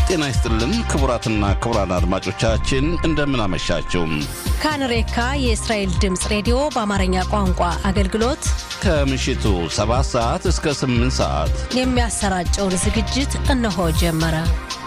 ጤና ይስጥልን ክቡራትና ክቡራን አድማጮቻችን እንደምን አመሻችሁ። ካንሬካ የእስራኤል ድምፅ ሬዲዮ በአማርኛ ቋንቋ አገልግሎት ከምሽቱ 7 ሰዓት እስከ 8 ሰዓት የሚያሰራጨውን ዝግጅት እነሆ ጀመረ።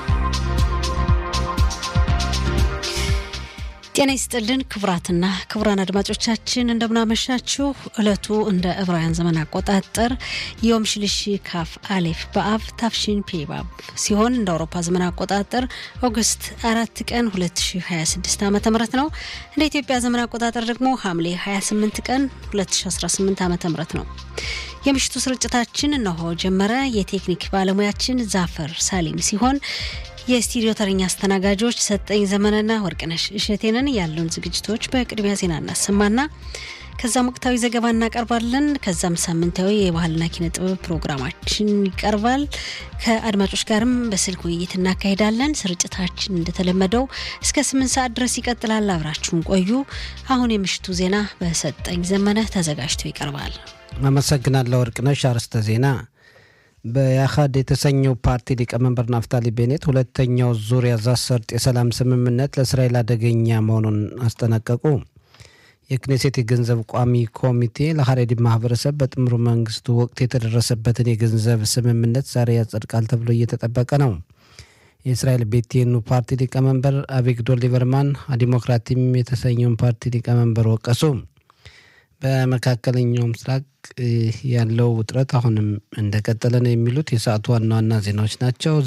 ጤና ይስጥልን ክቡራትና ክቡራን አድማጮቻችን እንደምናመሻችሁ። ዕለቱ እንደ ዕብራውያን ዘመን አቆጣጠር ዮም ሽልሺ ካፍ አሌፍ በአብ ታፍሺን ፔባብ ሲሆን እንደ አውሮፓ ዘመን አቆጣጠር ኦገስት አራት ቀን 2026 ዓ ም ነው። እንደ ኢትዮጵያ ዘመን አቆጣጠር ደግሞ ሐምሌ 28 ቀን 2018 ዓ ም ነው። የምሽቱ ስርጭታችን እነሆ ጀመረ። የቴክኒክ ባለሙያችን ዛፈር ሳሊም ሲሆን የስቱዲዮ ተረኛ አስተናጋጆች ሰጠኝ ዘመንና ወርቅነሽ እሸቴንን ያሉን ዝግጅቶች በቅድሚያ ዜና እናሰማና ከዛም ወቅታዊ ዘገባ እናቀርባለን። ከዛም ሳምንታዊ የባህልና ኪነ ጥበብ ፕሮግራማችን ይቀርባል። ከአድማጮች ጋርም በስልክ ውይይት እናካሄዳለን። ስርጭታችን እንደተለመደው እስከ ስምንት ሰዓት ድረስ ይቀጥላል። አብራችሁን ቆዩ። አሁን የምሽቱ ዜና በሰጠኝ ዘመነ ተዘጋጅቶ ይቀርባል። አመሰግናለሁ ወርቅነሽ። አርዕስተ ዜና በያሃድ የተሰኘው ፓርቲ ሊቀመንበር ናፍታሊ ቤኔት ሁለተኛው ዙር የጋዛ ሰርጥ የሰላም ስምምነት ለእስራኤል አደገኛ መሆኑን አስጠነቀቁ። የክኔሴት የገንዘብ ቋሚ ኮሚቴ ለሀሬዲ ማህበረሰብ በጥምሩ መንግስቱ ወቅት የተደረሰበትን የገንዘብ ስምምነት ዛሬ ያጸድቃል ተብሎ እየተጠበቀ ነው። የእስራኤል ቤቴኑ ፓርቲ ሊቀመንበር አቪግዶር ሊበርማን ዲሞክራቲም የተሰኘውን ፓርቲ ሊቀመንበር ወቀሱ። በመካከለኛው ምስራቅ ያለው ውጥረት አሁንም እንደቀጠለ ነው የሚሉት የሰዓቱ ዋና ዋና ዜናዎች ናቸው።